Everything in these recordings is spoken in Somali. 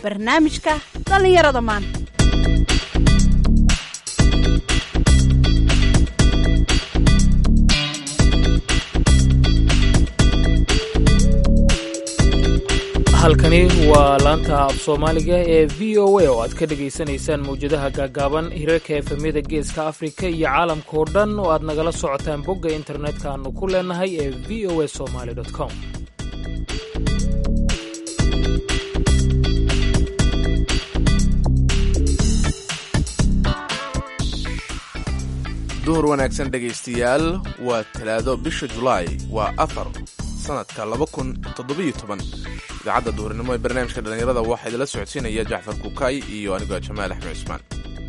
barnaamijka dhallinyarada maanta halkani waa laanta af soomaaliga ee v o a oo aad ka dhegaysanaysaan mawjadaha gaagaaban hirarka efemyada geeska afrika iyo caalamka oo dhan oo aad nagala socotaan bogga internetka aanu ku leenahay ee v o a somaly com duhur wanaagsan dhegaystayaal waa talaado bisha julaay waa afar sanadka laba kun toddobiyo toban idaacadda duhurnimo ee barnaamijka dhallinyarada waxaa idinla socodsiinaya jacfar kukaay iyo anigoo jamaal axmed cusmaan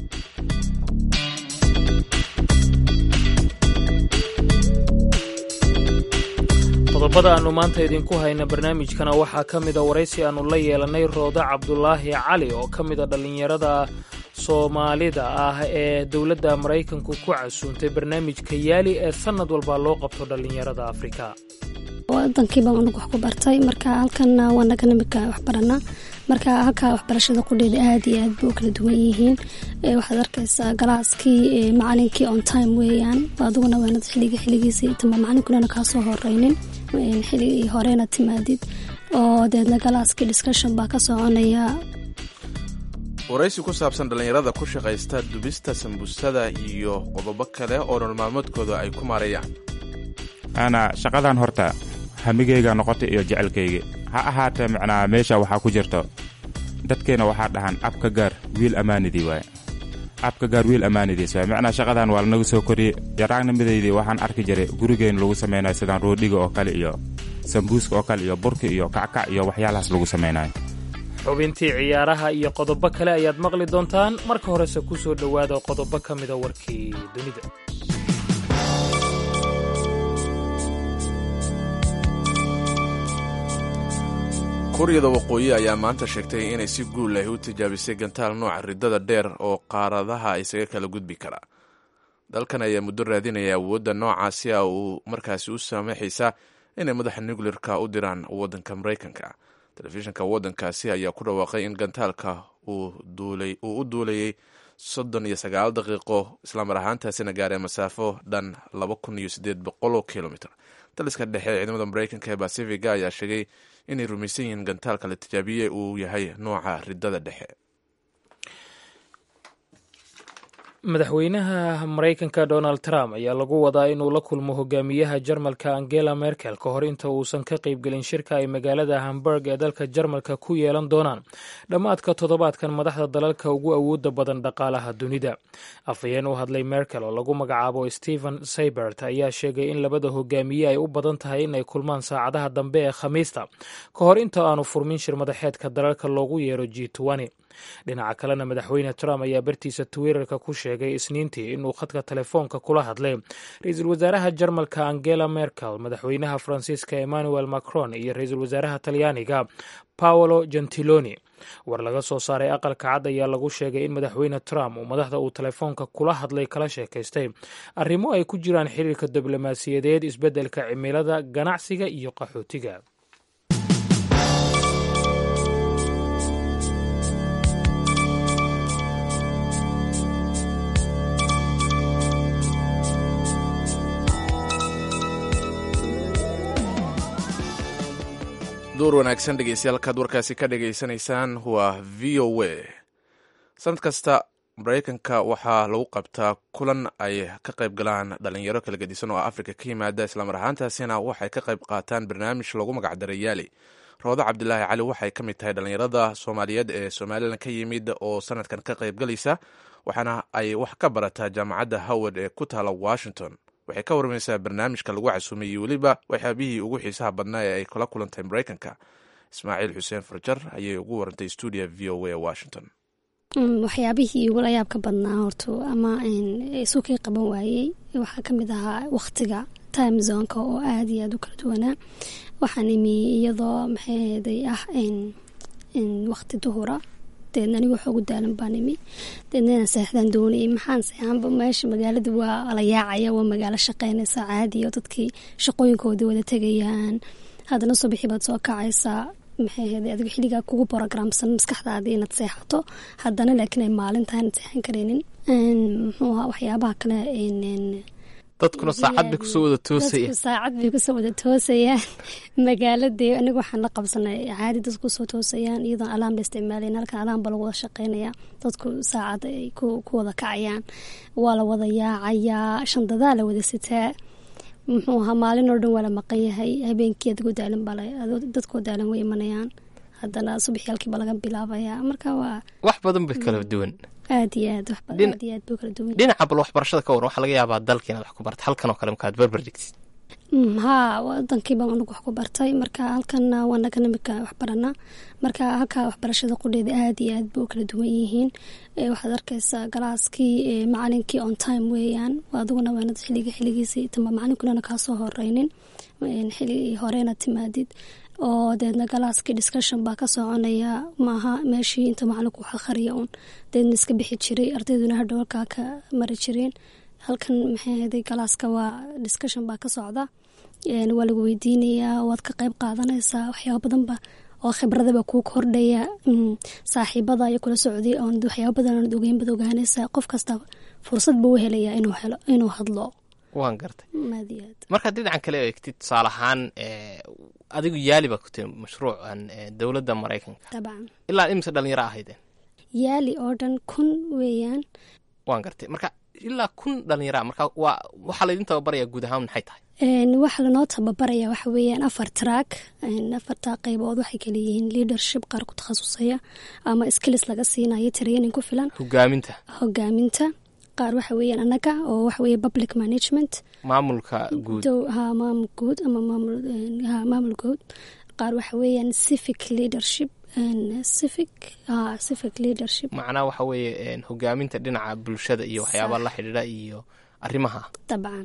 qodobada aannu maanta idinku hayna barnaamijkana waxaa ka mida waraysi aannu la yeelannay roodo cabdulaahi cali oo ka mida dhallinyarada soomaalida ah ee dowladda maraykanku ku casuuntay barnaamijka yaali ee sannad walba loo qabto dhallinyarada afrika wadankii baan unug wax ku bartay marka halkanna waa naga nimika waxbarana marka halkaa waxbarashada qudheeda aad iyo aad bay u kala duwan yihiin waxaad arkaysaa galaaskii macalinkii on time weeyaan adiguna waanad xiliga xiligiisii tama macalinkunana kaasoo horeynin xiligii horena timaadid oo deedna galaaskii discussion baa ka soconaya waraysi ku saabsan dhallinyarada ku shaqaysta dubista sambusada iyo qodobo kale oo nololmaalmoodkooda ay ku maareeyaan ana shaqadan horta hamigayga noqotay iyo jecelkayga ha ahaatee macnaa meesha waxaa ku jirto dadkeenna waxaa dhahan abka gaar wiil ammaanidii waaye abka gaar wiil ammaanidiis waaye macnaa shaqadan waa lanaga soo koriyey yaraagnimadeydii waxaan arki jiray gurigeen lagu samaynayo sidaan roodhiga oo kale iyo sambuuska oo kale iyo burka iyo kackac iyo waxyaalahaas lagu samaynayo xubintii ciyaaraha iyo qodobo kale ayaad maqli doontaan marka horese ku soo dhowaada qodobo ka mida warkii dunida kuuriyada waqooyi ayaa maanta sheegtay inay si guul ah u tijaabisay gantaal nooca ridada dheer oo qaaradaha isaga kala gudbi kara dalkan ayaa muddo raadinaya awoodda noocaasi a uu markaasi u saamaxaysa inay madaxa nucleerka u diraan waddanka maraykanka telefishinka waddankaasi ayaa ku dhawaaqay in gantaalka uu u duulayay soddon iyo sagaal daqiiqo islamar ahaantaasina gaaree masaafo dhan laba kun iyo siddeed boqoloo kilomitr daliska dhexe ee ciidamada maraykanka ee basifiga ayaa sheegay inay rumaysan yihiin gantaalka la tijaabiyey uu yahay nooca ridada dhexe madaxweynaha maraykanka donald trump ayaa lagu wadaa inuu la kulmo hogaamiyaha jarmalka angela merkel ka hor inta uusan ka qaybgelin shirka ay magaalada hamburg ee dalka jarmalka ku yeelan doonaan dhammaadka toddobaadkan madaxda dalalka ugu awooda badan dhaqaalaha dunida afhayeen u hadlay merkel oo lagu magacaabo stephen saybert ayaa sheegay in labada hogaamiye ay u badan tahay inay kulmaan saacadaha dambe ee khamiista ka hor inta aanu furmin shir madaxeedka dalalka loogu yeero g dhinaca kalena madaxweyne trump ayaa bartiisa twitterka ku sheegay isniintii inuu khadka telefoonka kula hadlay ra-iisul wasaaraha jarmalka angela merkel madaxweynaha faransiiska emmanuel macron iyo ra-iisul wasaaraha talyaaniga paolo gentiloni war laga soo saaray aqalka cad ayaa lagu sheegay in madaxweyne trump uu madaxda uu telefoonka kula hadlay kala sheekaystay arrimo ay ku jiraan xiriirka diblomaasiyadeed isbeddelka cimilada ganacsiga iyo qaxootiga duur wanaagsan dhegeystayaal kaad warkaasi ka dhegaysanaysaan waa v o a sanad kasta maraykanka waxaa lagu qabtaa kulan ay ka qayb galaan dhalinyaro kala gedisan oo afrika ka yimaada islamar ahaantaasina waxay ka qayb qaataan barnaamij lagu magacdaray yaali roodo cabdilaahi cali waxay ka mid tahay dhalinyarada soomaaliyeed ee somalilan ka yimid oo sanadkan ka qayb galaysa waxaana ay wax ka barataa jaamacadda howard ee ku taala washington waxay ka warmaysaa barnaamijka lagu casuumay iyo weliba waxyaabihii ugu xiisaha badnaa ee ay kula kulantay maraykanka ismaaciil xuseen farjar ayay ugu warantay stuudia v o a washington waxyaabihii igu la yaabka badnaa horto ama isu kii qaban waayey waxaa kamid ahaa waqtiga time zonka oo aada iyo aada u kala duwanaa waxaan imi iyadoo maxayday ah waqti duhura deedna aniga waxoogu daalan baan imi deedna inaan seexdaan doonayay maxaan seexanba meesha magaalada waa la yaacaya waa magaalo shaqeynaysa caadi oo dadkii shaqooyinkoodii wada tegayaan haddana subaxii baad soo kacaysaa maxay ahayd adigo xilligaa kugu borogramsan maskaxdaadii inaad seexato haddana laakiin ay maalintaa inaad seexan karaynin muxuu ahaa waxyaabaha kale dadkuna saacad bay kusoo wada toosayaan saacad bay kusoo wada toosayaan magaaladii aniga waxaan la qabsanay caadi dadku kusoo toosayaan iyadoon alaam la isticmaalayn halkan alaam ba lagu wada shaqeynaya dadku saacad ay ku wada kacayaan waa la wada yaacayaa shandadaa la wada sitaa muxuu ahaa maalin oo dhan waa la maqan yahay habeenkii adigoo daalan baa dadkoo daalan way imanayaan haddana subaxii halkiiba laga bilaabayaa marka waa wax badan bay kala duwan aad iyo aad aad iyo aad buu kala duwan dhinaca bal waxbarashada ka waran waxaa laga yaabaa dalka inaad wax ku barta halkan oo kale markaad berber dhigtid haa wadankii baan anagu wax ku bartay marka halkanna waa nagan imika wax baranaa marka halka waxbarashada qudheeda aad iyo aad bay u kala duwan yihiin waxaad arkaysaa galaaskii macalinkii on time weeyaan adiguna waanad xiliga xiligiisii tama macalinkunana kaasoo horeynin xili horena timaadid oo deedna galaaskii discussion baa ka soconaya maaha meeshii inta macalinku wax akhriya uun deedna iska bixi jiray ardayduna hadhow halkaa ka mari jireen halkan maxay ahaday galaaska waa discussion baa ka socda waa lagu weydiinayaa waad ka qeyb qaadanaysaa waxyaaba badanba oo khibradaba kuu kordhaya saaxiibada iyo kula socday oon waxyaaba badan aanad ogeyn bad ogaanaysaa qof kasta fursad buu u helayaa inuu helo inuu hadlo waan gartay aad iyo aad markaad dhinacan kale eegtid tusaale ahaan adigu yaali baa ku tiri mashruucan dowladda maraykanka dabcan ilaa imise dhalinyaro ahaydeen yaali oo dhan kun weeyaan waan gartay marka ilaa kun dhalinyara marka waa waxaa laydin tababarayaa guud ahaan maxay tahay waxaa lanoo tababaraya waxa weeyaan afar track afarta qeybood waxay kaleeyihiin leadership qaar ku takhasusaya ama skills laga siinayo training ku filan hogaaminta hogaaminta qaar waxa weeyaan annaga oo waxa weeye public management maamulka guud ha maamul guud ama maamul ha maamul guud qaar waxa weeyaan civic leadership civic ha civic leadership macnaha waxa weeye hogaaminta dhinaca bulshada iyo waxyaabaa la xidhiidha iyo arrimaha dabcan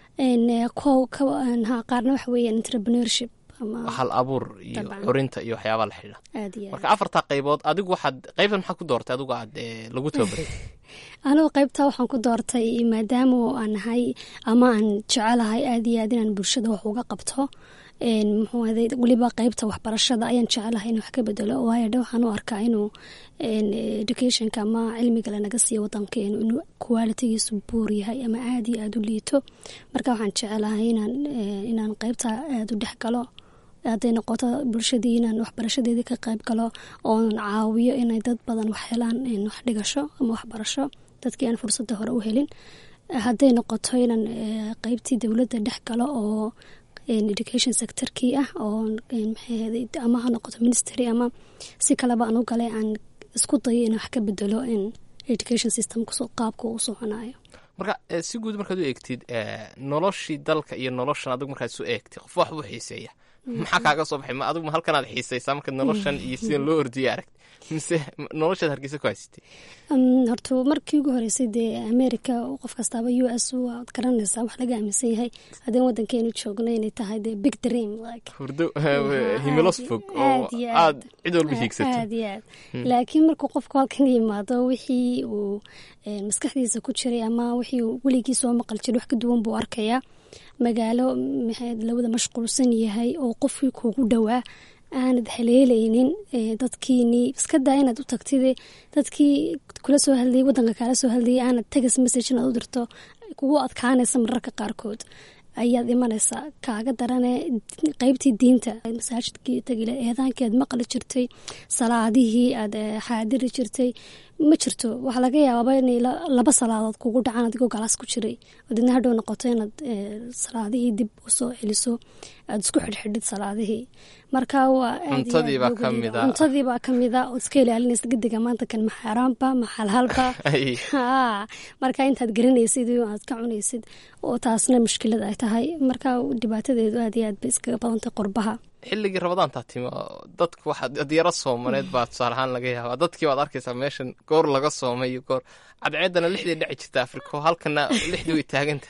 ko ha qaarna waxa weeyaan entrepreneurship ama hal abuur iyo Dabcan. curinta iyo waxyaabaa la xidhiidha aad iyo aad marka afartaa qaybood adigu waxaad qaybtan maxaad ku doortay adigu aad eh, lagu tababaray anigu qaybtaa waxaan ku doortay maadaama aan nahay ama aan jecelahay aad iyo aad inaan bulshada wax uga qabto een, muxuu ahaday weliba qaybta waxbarashada ayaan jecelahay in wax ka bedelo waayo dhe waxaan u arkaa inuu een, educationka ama cilmiga lanaga siiyo wadankeenu inuu qualitigiisu buur yahay ama aad iyo aad u liito marka waxaan jecelahay inaan eh, inaan qaybta aad u dhex galo hadday noqoto bulshadii inaan waxbarashadeedii ka qayb galo oon caawiyo inay dad badan wax helaan in wax dhigasho ama waxbarasho dadkii aan fursadda hore u helin hadday noqoto inaan eh, qaybtii dowladda dhex galo oo een, education sectorkii ah oo een, maxay ahayd, ama ha noqoto ministry ama si kaleba aan u galay aan isku dayo in wax ka bedelo in education systemku qaabka uu soconayo marka eh, si guud markaad u eegtid eh, noloshii dalka iyo noloshan adigu markaad isu eegtid qof wax buu xiiseeya maxaa kaaga soo baxay ma adigu ma halkanaad xiisaysaa markaad noloshan iyo sidan loo ordiya aragti mise noloshaad hargeysa ku haysatay Um, horta markii ugu horeysay dee america qof kastaaba u s waad garanaysaa wax laga aaminsan yahay haddii wadankeenu joogno inay tahay dee big dream like hurdo Aad himilos iyo- fog oo aad iyo aad cid walba hiigsato aad iyo aad laakiin markuu qofku halkan yimaado wixii uu een, maskaxdiisa ku jiray ama wixii uu weligii soo maqal jiray wax ka duwan buu arkayaa magaalo maxay lawada mashquulsan yahay oo qofkii kuugu dhowaa aanad haleelaynin ee, dadkiini iska daa inaad u tagtide dadkii kula soo hadlayay wadanka kaala soo hadlayay aanad tegas message inaad u dirto kugu adkaanaysa mararka qaarkood ayaad imanaysaa kaaga darane qeybtii diinta masaajidkii tagile eedaankii aad maqli jirtay salaadihii aad eh, xaadiri jirtay ma jirto waxaa laga yaabaaba inay la- laba salaadood kugu dhacaan adigoo galaas ku jiray oo didna hadhow noqoto inaad eh, salaadihii dib usoo celiso aad isku xidhxidhid salaadihii marka waa aad iyo aad Cuntadii baa loogu ka liidaa. mid ah. cuntadii baa ka mid a ood iska ilaalinaysa gediga maanta kan ma xaaraanba ma xalhalba Ay, haa marka intaad garanaysid iyo aad ka cunaysid oo taasna mushkilad ay tahay marka dhibaatadeedu aad iyo aad bay iskaga badantay qurbaha xilligii rabadaantaa timi oo dadku waxa diyaaro soomaneed baa tusaale ahaan laga yaabaa dadkii waad arkaysaa meeshan goor laga soomay iyo goor cadceedana lixdii dhici jirta afrika oo halkana lixdii way taagan tahay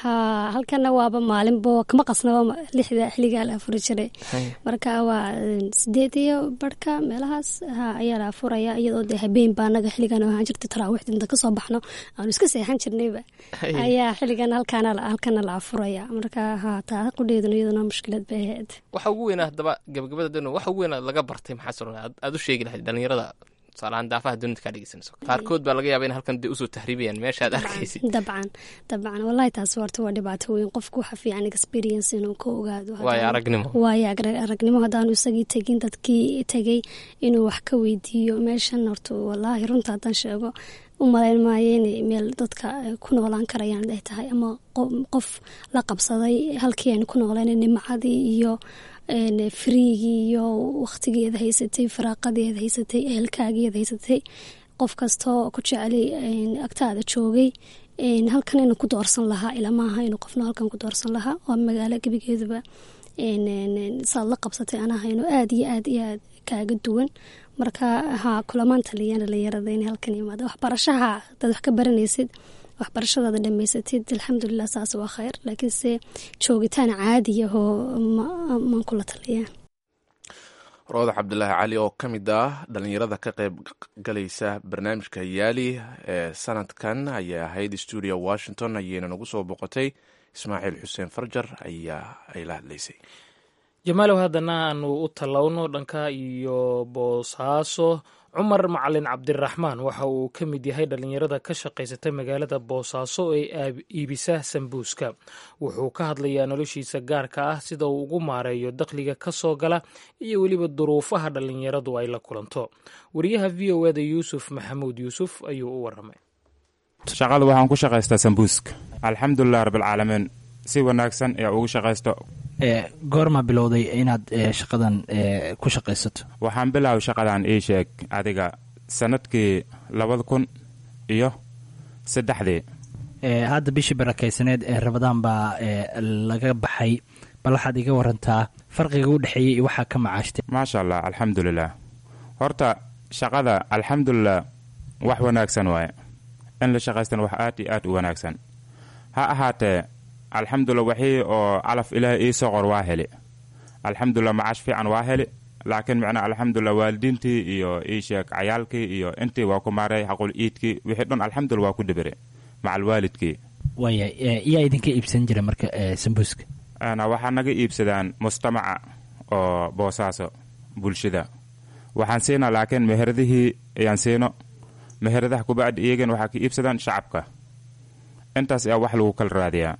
ha halkana waaba maalinbo kama qasnaba lixda xiligaa la afuri jiray marka waa sideed iyo barhka meelahaas ha ayaa la afuraya iyadoo dee habeen baa anaga xiligan ahaan jirta taraawiixda inta kasoo baxno aanu iska seexan jirnayba ayaa xiligan halkaana halkana la afuraya marka ha taa qudheeduna iyaduna mushkilad bay ahayd waxa ugu weynaa haddaba gabagabada dano waxa ugu weynaa laga bartay maxaa soo aad u sheegi lahayd dhalinyarada tusaalahaan daafaha dunida kaa dhegeysanayso qaarkood baa laga yaaba in halkan dee usoo tahriibayaan meeshaad arkaysid dabcan dabcan wallahi taasi horta waa dhibaato weyn qofku waxa fiican experience inuu ka ogaado waayo aragnimo waayo aragnimo haddaanu isagii tegin dadkii tegay inuu wax ka weydiiyo meeshan horta wallaahi runta haddaan sheego u malayn maayo inay meel dadka ku noolaan karayaan ay tahay ama qof la qabsaday halkii aynu ku nooleen nimcadii iyo friigii iyo wakhtigeeda haysatay faraaqadeeda haysatay ehelkaageeda haysatay qof kastoo ku jecelay agtaada joogay halkan inuu ku doorsan lahaa ilamaaha inuu qofna halkan ku doorsan lahaa waa magaalo gebigeeduba saad la qabsatay anahayno aada iyo aad iyo aad kaaga duwan marka ha kulamaan taliyaan dhalinyarada in halkan yimaada waxbarashaha hadaad wax ka baranaysid waxbarashadaada dhamaysatid alxamdulilah saas waa kheyr laakiinse joogitaan caadiyahoo maan kula taliyaa rooda cabdulaahi cali oo ka mid ah dhalinyarada ka qayb galaysa barnaamijka yaali ee sanadkan ayay ahayd stuudio washington ayayna nagu soo boqotay ismaaciil xuseen farjar ayaa ay la hadlaysay jamaalow haddana aanu u tallowno dhanka iyo boosaaso cumar macalin cabdiraxmaan waxa uu ka mid yahay dhalinyarada ka shaqaysata magaalada boosaaso ee iibisa sambuuska wuxuu ka hadlayaa noloshiisa gaarka ah sida uu ugu maareeyo dakhliga ka soo gala iyo weliba duruufaha dhalinyaradu ay la kulanto wariyaha v o eda yuusuf maxamuud yuusuf ayuu u waramay shaqada waxaan ku shaqaystaa sambuuska alxamdulilah rabbilcaalamiin si wanaagsan ee ugu shaqaysto goorma bilowday inaad shaqadan ku shaqaysato waxaan bilaabay shaqadan ii sheeg adiga sanadkii labada kun iyo saddexdii hadda bishii barakaysaneed ee rabadaan baa laga baxay bal waxaad iga warantaa farqiga u dhexeeyey iyo waxaa ka macaashtay maasha allah alxamdulilah horta shaqada alxamdulilah wax wanaagsan waaye in la shaqaystana wax aad iyo aad u wanaagsan ha ahaatee alxamdulilah waxii oo calaf ilaahay ii soo qor waa heli alxamdulilah macaash fiican waa heli laakiin micnaa alxamdulilah waalidiintii iyo ii sheeg cayaalkii iyo intii waa ku maaray xaqul iidkii wixii dhan alxamdulilah waa ku dhibire macal waalidkii waaya yaa idinka iibsan jira marka sambuuska waxaa naga iibsadaan mujtamaca oo boosaaso bulshada waxaan siinaa laakiin meheradihii ayaan siino meheradaha kubacdi iyagana waxaa ka iibsadaan shacabka intaas ayaa wax lagu kala raadiyaa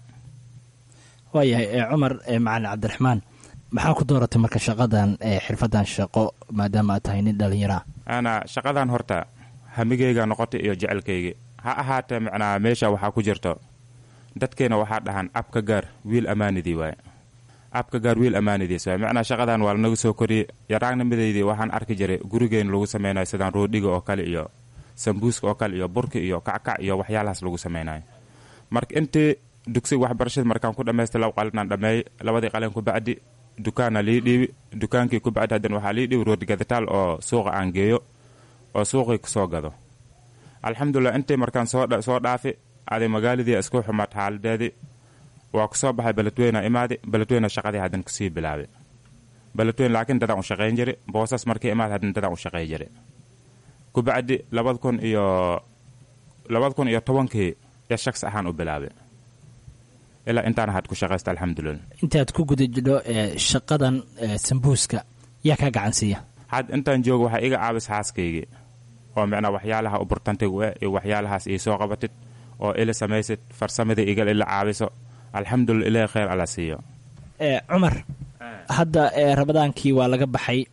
waayahay cumar macalin cabdiraxmaan maxaa ku dooratay marka shaqadan xirfadan shaqo maadaama aad tahay nin dhallinyaraa ana shaqadan horta hamigayga noqotay iyo jecelkaygi ha ahaatee macnaa meesha waxaa ku jirto dadkeena waxaa dhahan abka gaar wiil ammaanidii waaye abka gaar wiil ammaanidiis waaye macnaa shaqadan waa lanaga soo koriyey yaraagnimadeydii waxaan arki jiray gurigeena lagu samaynayo sidaan roodhiga oo kale iyo sambuuska oo kale iyo burka iyo kackac iyo waxyaalahaas lagu samaynayo marka intii dugsiga waxbarashada markaan ku dhamaystay laba qalinaan dhameeyey labadii qalin ku bacdi dukaana lii dhiibi dukaankii ku bacdi haddana waxaa lii dhiibi roodgadataal oo suuqa aan geeyo oo suuqii kasoo gado alxamdulilah intii markaan soo dhaafi aday magaaladii isku xumaad xaaladeedii waa kusoo baxay beledweyna imaadi beledweyna shaqadii haddana kusii bilaabay beledweyne laakiin dadaan u shaqayn jiri boosas markii imaad haddana dadaan u shaqay jiri ku bacdi labada kun iyo labada kun iyo tobankii ya shaqs ahaan u bilaabay ilaa intaan had ku shaqaysta alxamdulilah intaad ku guda jidho shaqadan sambuuska yaa kaa gacansiiya had intaan joogo waxaa iga caabis xaaskaygii oo micnaa waxyaalaha u burtantigu eh iyo waxyaalahaas ii soo qabatid oo ila samaysid farsamadii igal ila caabiso alxamdulilah ilaahi khayr alla siiyo cumar hadda rabadaankii waa laga baxay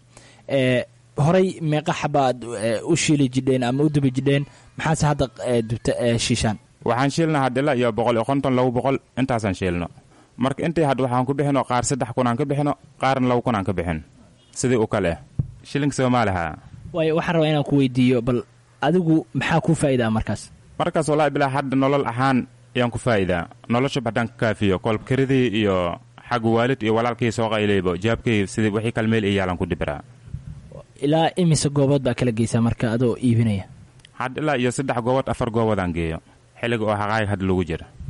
horay meeqa xabaad u shiili jidheen ama u dubi jidheen maxaase hadda dubta shiishaan waxaan shiilna hadila iyo boqol iyo konton laba boqol intaasaan shiilno marka intii had waxaan ku bixino qaar saddex kun aan ka bixino qaarna laba kun aan ka bixin sidii u kale shilinka soomaaliha waayo waxaan rabaa inaan ku weydiiyo bal adigu maxaa kuu faa'idaa markaas markaas wallaahi bilaa hadda nolol ahaan ayaan ku faa'idaa nolosha haddaan ka kaafiyo kolbkaridii iyo xagga waalid iyo walaalkii soo qayleybo jaabkii sidii wixii kalmeel iyo yaalan ku dibiraa ilaa imise goobood baa kala geysaa marka adoo iibinaya had ilaa iyo saddex goobood afar gooboodaan geeyo xilliga oo haqaayig hadda lagu jira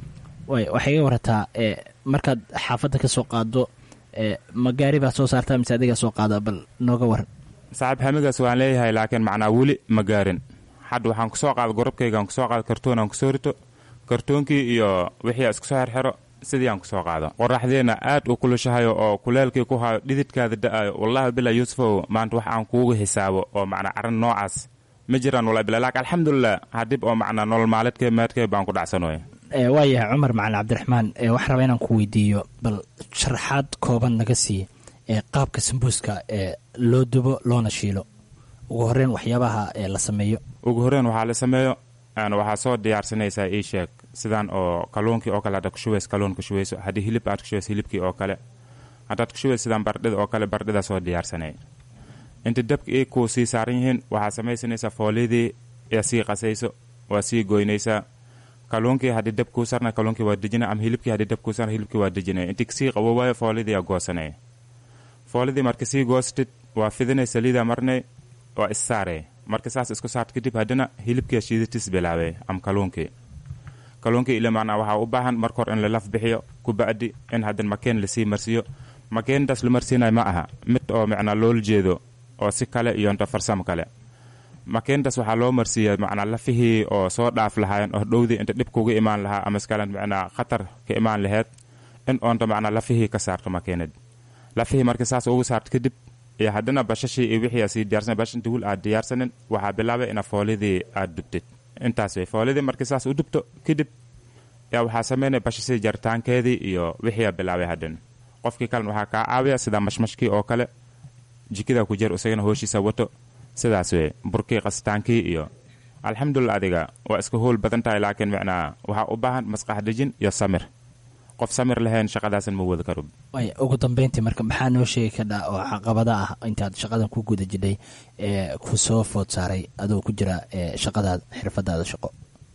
way waxay iga warataa ee markaad xaafadda ka soo qaado ee ma gaari baa soo saartaa mise adigaa soo qaada bal nooga waran saaxiib hamigaas waan leeyahay laakiin macnaa weli ma gaarin hadda waxaan kusoo qaada gorobkaygaan kusoo qaada kartoon aan kusoo rito kartoonkii iyo wixii aan isku soo xerxero sidii aan kusoo qaado qoraxdeenna aad u kulushahayo oo kuleelkii ku hayo dhididkaada da-ayo wallaahi bilaa yuusufow maanta wax aan kuugu xisaabo oo macnaa arrin noocaas ma jiraan wallahi bilaa laakiin alxamdulilah hadib oo macnaa nolol maalidkee meedkee baan ku dhacsanoy ee waayahay cumar macalin cabdiraxmaan ee waxaan rabaa inaan ku weydiiyo bal sharaxaad kooban naga siiya ee qaabka sambuuska ee loo dubo loona shiilo ugu horreyn waxyaabaha ee la sameeyo ugu horreyn waxaa la sameeyo aan waxaa soo diyaarsanaysaa ii sheeg sidaan oo kalluunkii oo kale haddaad ku shubays kalluun ku shubayso haddii hilib aad ku shubays hilibkii oo kale haddaad ku shubays sidaan bardhida oo kale bardhida soo diyaarsanay inta dabka ii kuu sii saaran yihiin waxaa samaysanaysaa foolidii ee sii qasayso waa sii goynaysaa kalluunkii haddii dab kuu sarna kalluunkii waa dejina ama hilibkii haddii dab kuu sarna hilibkii waa dejinay intii kasii qabo waayo foolidii aa goosanay foolidii marka sii goostid waa fidinay saliida marnay waa issaarey marka saas isku saart kadib haddana hilibkia shiidatis bilaabay ama kalluunkii kalluunkii ila macnaa waxaa u baahan marka hor in la laf bixiyo kuba'di in haddana makeen lasii marsiiyo makeendaas la marsiinayo ma aha mid oo macnaa loola jeedo oo si kale iyo inta farsamo kale makeendaas waxaa loo marsiiya macnaa lafihii oo soo dhaaf lahaayeen oo dhowdii inta dhib kuga imaan lahaa ama iskalan macnaa khatar ka imaan laheyd in oonta macnaa lafihii ka saarto makeenad lafihii marka saas ugu saarto kadib iyo haddana bashashii iyo wixii aa sii diyaarsan bash inta wul aad diyaarsanin waxaa bilaabay ina foolidii aad dubtid intaas way foolidii markii saas u dubto kadib yaa waxaa sameynaya bashashii jaritaankeedii iyo wixii aa bilaabay haddana qofkii kalena waxaa kaa caawiya sida mashmashkii oo kale jikada ku jir isagana hooshiisa wato sidaas wey burkii qasitaankii iyo alxamdulilah adiga waa iska howl badan tahay laakiin macnaa waxaa u baahan maskax dejin iyo samir qof samir lahayn shaqadaasan ma wada karo waaya ugu dambeyntii marka maxaa noo sheegi kadhaa oo caqabada ah intaad shaqadan ku guda jidhay ee ku soo food saaray adoo ku jira ee shaqadaada xirfadaada shaqo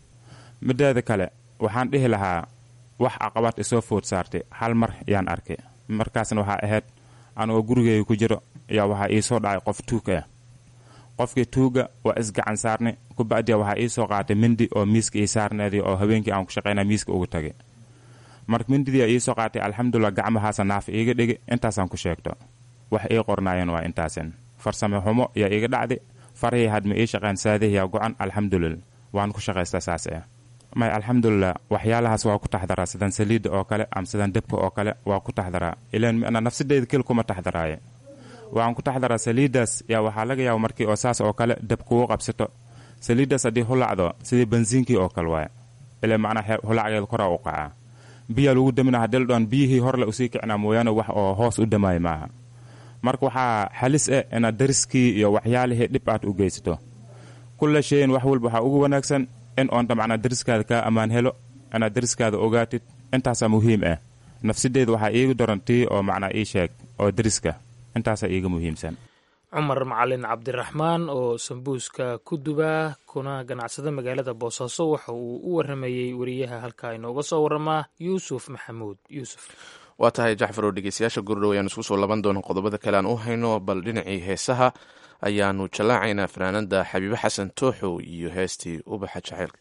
mideeda kale waxaan dhihi lahaa wax caqabad isoo food saartay hal mar yaan arkay markaasna waxaa ahayd anigoo gurigeyga ku jiro ayaa waxaa iisoo dhacay qof tuug ah qofkii tuuga waa isgacan saarnay kubacdiya waxaa iisoo qaatay mindi oo miiska ii saarneedii oo habeenkii aan ku shaqayna miiska ugu tagay marka mindidii iisoo qaatay alxamdulilah gacmahaasa naaf iiga dhigi intaasaan ku sheegto wax ii qornaayeen waa intaasin farsame xumo yaa iiga dhacday farihii hadma ii shaqeen saadihiyaa go-an alxamdulillah waan ku shaqaysta saas ah may alxamdulilah waxyaalahaas waa ku taxdaraa sidan saliidda oo kale ama sidan debka oo kale waa ku taxdaraa ilaan mina nafsadeyda kel kuma taxdaraaye waxaan ku taxdaraa saliiddaas yaa waxaa laga yaaba markii oo saas oo kale dab kugu qabsato saliiddaas haddii hulacdo sidii bensiinkii oo kale waay ilaa macnaa hulacgeeda koraa u qacaa biyaa lagu damina haddii dhoon biyihii horle usii kicnaa mooyaane wax oo hoos u dhamaayo maaha marka waxaa xalis ah inaad dariskii iyo waxyaalihii dhib aad u geysato kulla shayin wax walba waxaa ugu wanaagsan in oonta macnaa dariskaada kaa ammaan helo inaad dariskaada ogaatid intaasaa muhiim ah nafsadeeda waxaa iigu daran tii oo macnaa ii sheeg oo dariska intaasaa iiga muhiimsan cumar macalin cabdiraxmaan oo sambuuska ku dubaa kuna ganacsada magaalada boosaaso waxa uu u waramayey wariyaha halkaa inooga soo waramaa yuusuf maxamuud yuusuf waa tahay jacfar oo dhegeystayaasha gurdhow ayaan isku soo laban doona qodobada kale aan u hayno bal dhinacii heesaha ayaanu jallaacaynaa fanaanada xabiibe xasan tooxow iyo heestii ubaxa jaceylka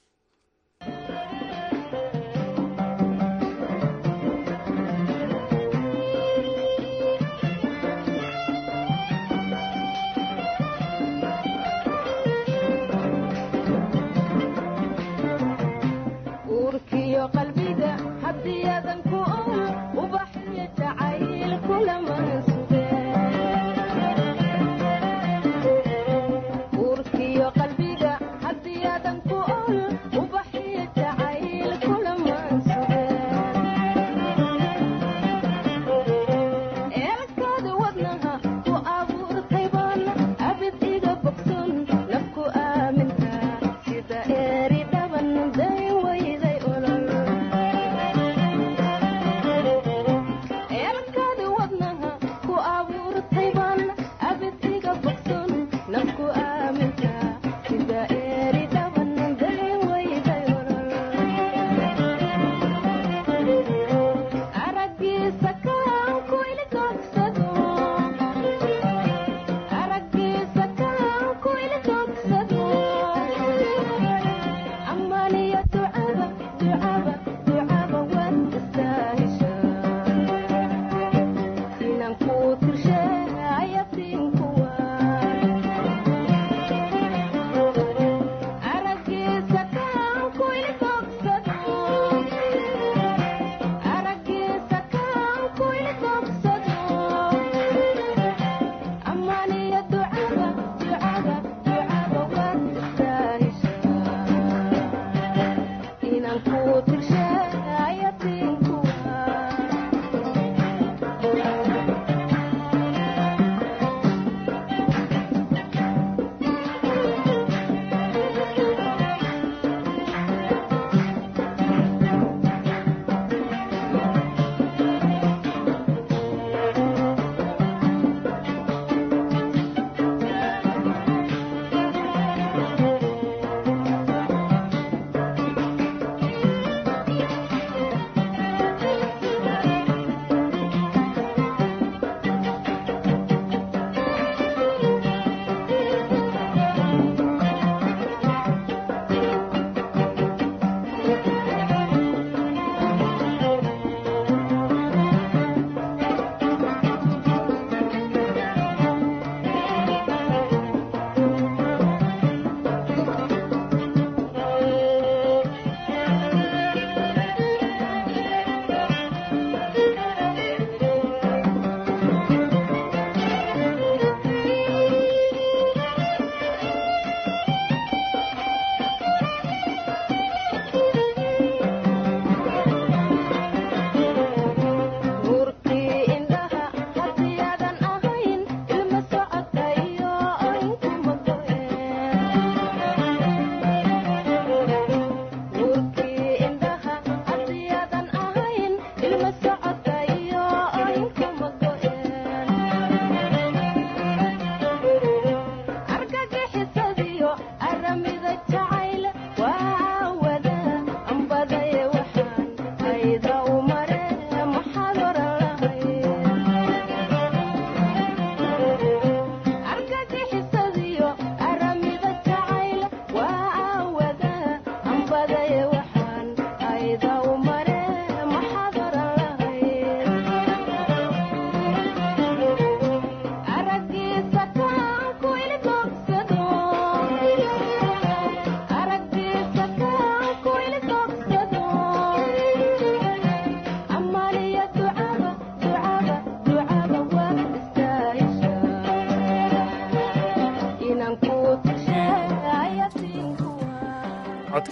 Thank you.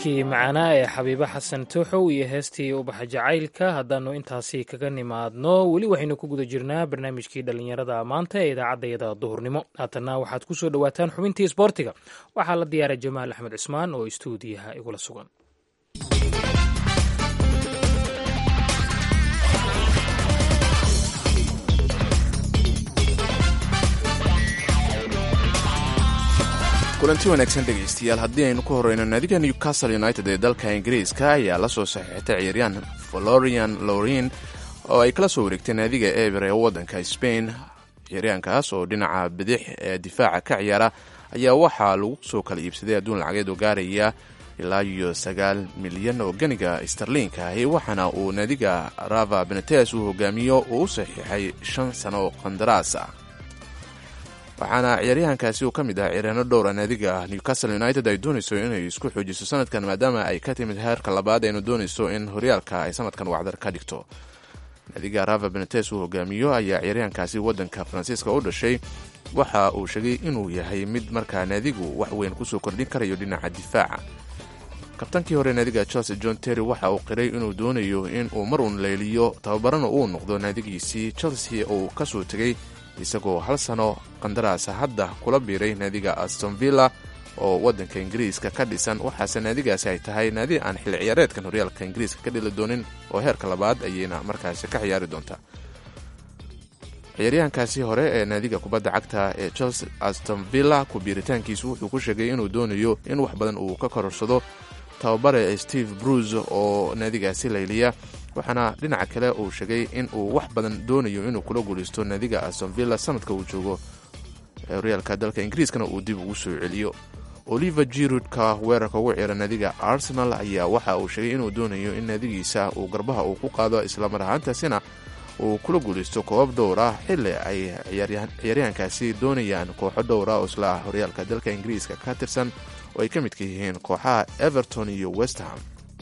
codkii macaanaa ee xabiibo xasan tuuxow iyo heestii ubaxa jacaylka haddaannu intaasi kaga nimaadno weli waxaynu ku guda jirnaa barnaamijkii dhallinyarada maanta ee idaacaddayada duhurnimo haatanna waxaad ku soo dhowaataan xubintii isboortiga waxaa la diyaaray jamaal axmed cusmaan oo istuudiyaha igula sugan kulanti wanaagsan dhegaystayaal haddii aynu ku horeyno naadiga newcastle united ee dalka ingiriiska ayaa la soo saxiixtay ciyaaryahan florian lorin oo ay kala soo wareegtay naadiga eber ee waddanka spain ciyaaryahankaas oo dhinaca bidix ee difaaca ka ciyaara ayaa waxaa lagu soo kala iibsaday adduun lacageed oo gaaraya ilaa iyo sagaal milyan oo ganiga starliinka ahi waxaana uu naadiga rava benetes uu hogaamiyo uu u saxiixay shan sano oo qandaraas ah waxaana ciyaaryahankaasi uu ka mid ah ciyaaryaano dhowra naadiga newcastle united ay doonayso inay isku xoojiso sanadkan maadaama ay ka timid heerka labaad aynu doonayso in horyaalka ay sanadkan wacdar ka dhigto naadiga rava benetes uu hogaamiyo ayaa ciyaaryahankaasi waddanka faransiiska u dhashay waxa uu sheegay inuu yahay mid markaa naadigu wax weyn kusoo kordhin karayo dhinaca difaaca kabtankii hore naadiga chelsea john terry waxa uu qiray inuu doonayo in uu mar uun leeliyo tababarana uu noqdo naadigiisii chelsea uu kasoo tegay isagoo hal sano qandaraasa hadda kula biiray naadiga aston villa oo waddanka ingiriiska ka dhisan waxaase naadigaasi ay tahay naadi aan xilli ciyaareedkan horyaalka ingiriiska ka dhili doonin oo heerka labaad ayayna markaasi ka ciyaari doontaa ciyaaryahankaasi hore ee naadiga kubadda cagta ee chelsea aston villa ku biiritaankiisu wuxuu ku sheegay inuu doonayo in wax badan uu ka kororsado tababare steve bruce oo naadigaasi layliya waxaana dhinaca kale uu sheegay in uu wax badan doonayo inuu kula guulaysto naadiga aston villa sanadka uu joogo horyaalka dalka ingiriiskana uu dib ugu soo celiyo oliver jirudka weerarka ugu ciyaara naadiga arsenal ayaa waxa uu sheegay inuu doonayo in naadigiisa uu garbaha uu ku qaado islamar ahaantaasina uu kula guulaysto koobab dhowr ah xilli ay ciyaaryahankaasi doonayaan kooxo dhowra oo isla horyaalka dalka ingiriiska ka tirsan oo ay ka midka yihiin kooxaha everton iyo westham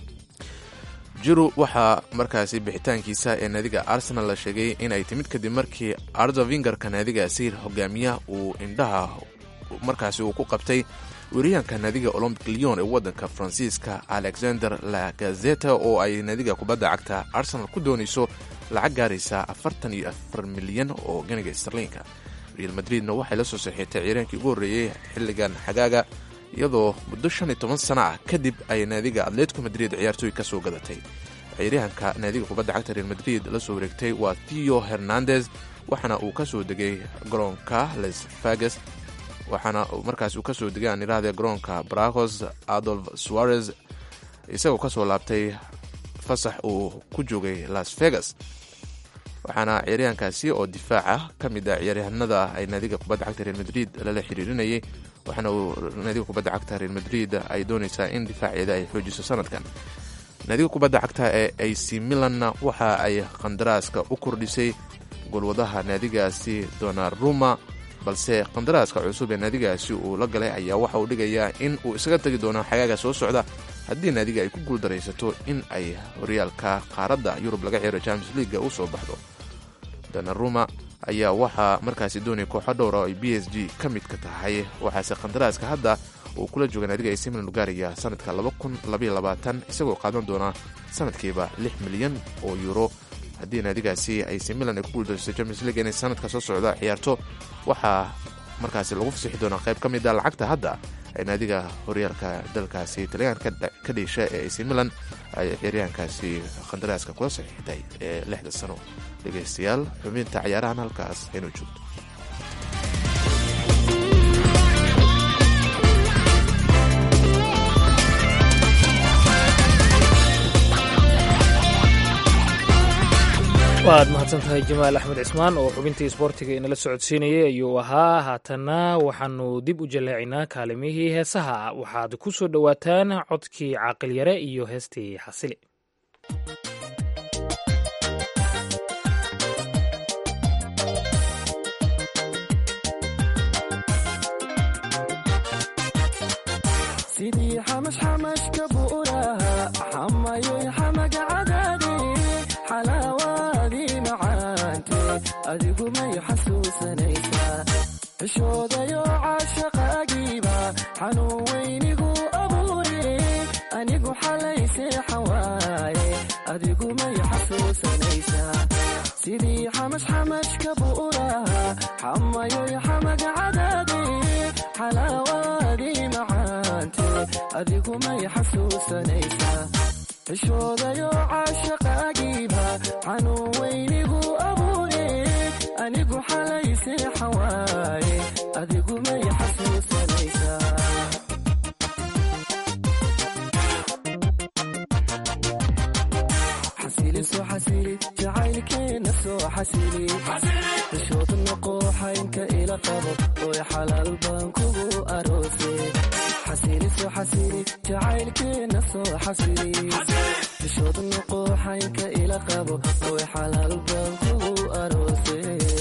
jiru waxaa markaasi bixitaankiisa ee naadiga arsenal la sheegay in ay timid kadib markii ardo vingarka naadigaasi hogaamiya uu indhaha markaasi uu ku qabtay weriyaanka naadiga olombic leon ee waddanka faransiiska alexander lagazeta oo ay naadiga kubadda cagta arsenal ku doonayso lacag gaaraysa afartan iyo afar milyan oo ganiga starliinka real madridna waxay la soo saxiixtay ciiraankii ugu horreeyey xilligan xagaaga iyadoo muddo shan iyo toban sano ah kadib ay naadiga atletico madrid ciyaartooy ka soo gadatay ciyaaryahanka naadiga kubadda cagta real madrid la soo wareegtay waa theo hernandez waxaana uu ka soo degay garoonka les fages waxaana markaas uu ka soo degay aan iraahde garoonka bracos adolf suarez isagoo ka soo laabtay fasax uu ku joogay las vegas waxaana ciyaaryahankaasi oo difaaca ka mid ah ciyaaryahanada ay naadiga kubadda cagta real madrid lala xiriirinayay waxaana uu naadiga kubadda cagta real madrid ay doonaysaa in difaaceeda ay xoojiso sanadkan naadiga kubadda cagta ee ac milanna waxa ay qandaraaska u kordhisay golwadaha naadigaasi donaruma balse qandaraaska cusub ee naadigaasi uu la galay ayaa waxa uu dhigayaa in uu isaga tegi doono xagaaga soo socda haddii naadiga ay ku guuldaraysato in ay horyaalka qaaradda yurub laga ciyaaro champions leaga u soo baxdo donaruma ayaa waxaa markaasi doonaya kooxo dhowra oo ay b s g ka midka tahay waxaase qandaraaska hadda uu kula jooga naadiga ac milan u gaaraya sanadka isagoo qaadan doona sanadkiiba lix milyan oo euro haddii naadigaasi ac milan ay ku guuldarayso champions league inay sanadka soo socda ciyaarto waxaa markaasi lagu fasixi doonaa qayb ka mid a lacagta hadda ay naadiga horyaalka dalkaasi talyaanka ka dhiisha ee ac milan ay ciyaaryahankaasi qandaraaska kula saxiixtay ee lixda sano dhegaystayaal xubinta cayaarahan halkaas haynoo joogto waad mahadsan tahay jamaal axmed cismaan oo xubintii isboortiga inala socodsiinayay ayuu ahaa haatanna waxaanu dib u jaleecinaa kaalimihii heesaha waxaad ku soo dhowaataan codkii caaqilyare iyo heestii xasili adigu may xasuusanaysaa xishoodayo caashaqaagiiba xanuun weynigu abuure anigu xalay seexan waaye adigu may xasuusanaysaa sidii xamash xamashka buuraha xamayoy xamag cadaade xalaawaadii macaante adigu may xasuusanaysaa xishoodayo caashaqaagiiba xanuun weynigu abuure anigu xalay seexan waaye adigu may xasuusanaysaa xasili soo xasili jacaylkeena soo xasili xishood noqooxaynka ila qabo oy xalaal baan kugu aroose xasili soo xasili jacaylkeena soo xasili xishood noqooxaynka ila qabo oy xalaal baan kugu aroose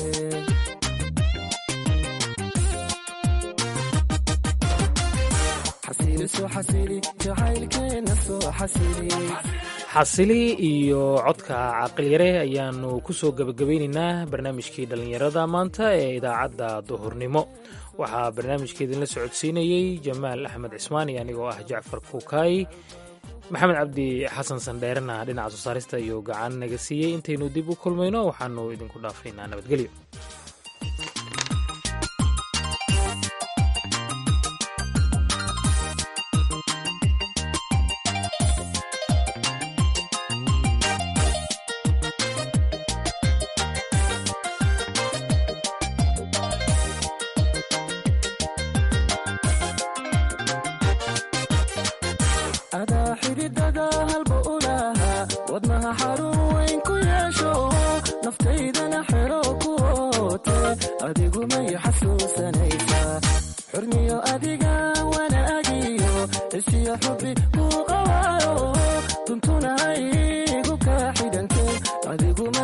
xasili soo xasili jacaylkeena soo xasili xasili iyo codka caqilyare ayaanu kusoo gebagabaynaynaa barnaamijkii dhallinyarada maanta ee idaacadda duhurnimo waxaa barnaamijka idinla socodsiinayey jamaal axmed cismaan iyo anigoo ah jacfar kuukaay maxamed cabdi xasan sandheerena dhinaca soo saarista iyo gacan naga siiyey intaynu dib u kulmayno waxaanu idinku dhaafaynaa nabadgelyo adaa xididada halba u lahaa wadnaha xarun weyn ku yeesho naftaydana xero ku oote adigu may xasuusanaysaa xurmiyo adiga wanaagiyo isiyo xubi kuu qawaayo tuntuna haygu kaa xidhante adigu